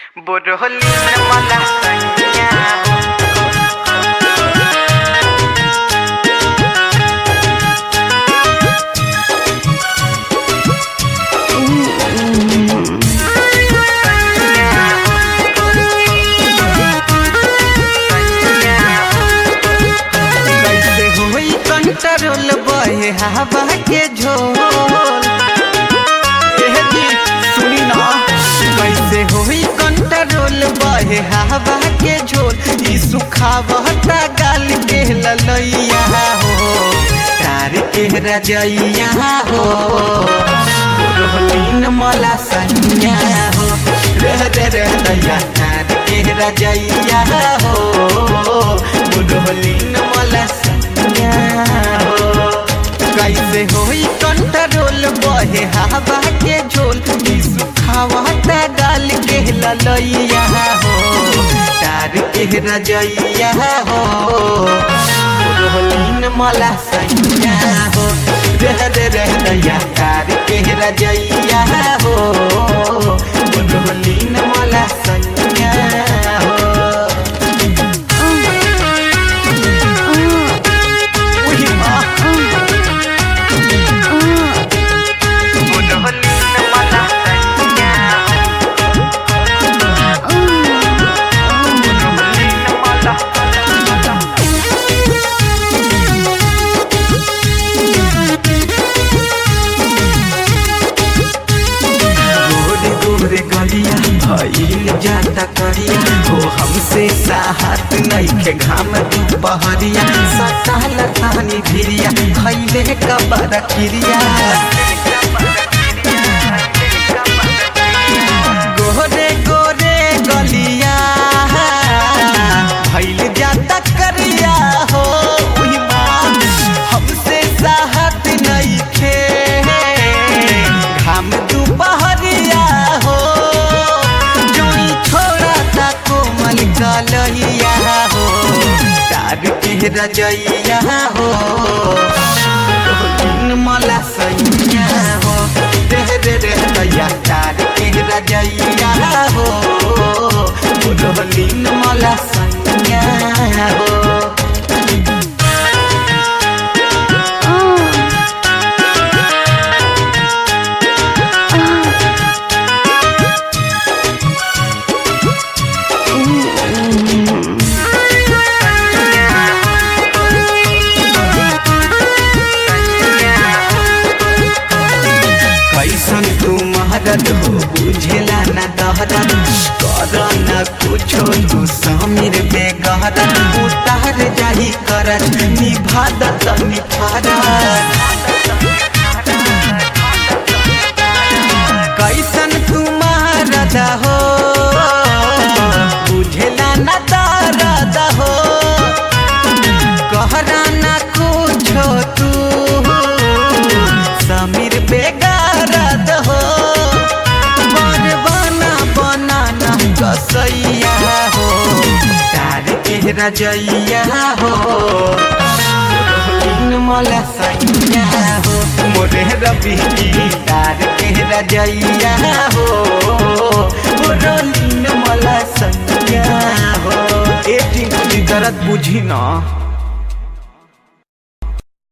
Borolina malasannya कैसे होई control बहे हवा के झोल एह जी सुनी ना कैसे होई कंट्रोल बहे हवा के झोल ई सुखावता गाल के ललैया हो तार के रजैया हो रोहलीन मला सैया हो रह दे रह दैया तार के रजैया हो रोहलीन मला सैया हो कैसे होई कंट्रोल बहे हवा के झोल ई सुखावता गाल के ललैया हो तार के रजैया हो रोहलीन मला सैया हो रह दे रह दैया तार के रजैया हो रोहलीन मला सैया हो उही माँ Borolina malasannya Borolina malasannya गोरे गोरे गलिया भइल जाता करिया हो हमसे साहत नइखे घाम दुपहरिया सटाल थानी भिरिया खैले कबर किरिया गोरे गोरे गलिया भइल जाता करिया हो उही माँ हमसे साहत नइखे घाम दुपहरिया हो जोई छोड़ा ता कोमल गलहिया हो तार के रजैया हो रोहिन मला सैया हो देह दे रे दैया तार के रजैया हो रोहिन मला सैया हो कैसन तू महरत हो बुझेला न दहरत कर न कुछो तू समीर बेगहरत उतार जाही करत निभादत निफारत कैसन तू महरत हो बुझेला न दहरत हो कहरा न कुछो तू समीर बेगारत हो बर बना बनाना कसैया हो तार के रजैया हो रोहिन मला सैया हो मोरे रवि तार के रजैया हो रोहिन मला सैया हो ए टिंकली दर्द बुझी ना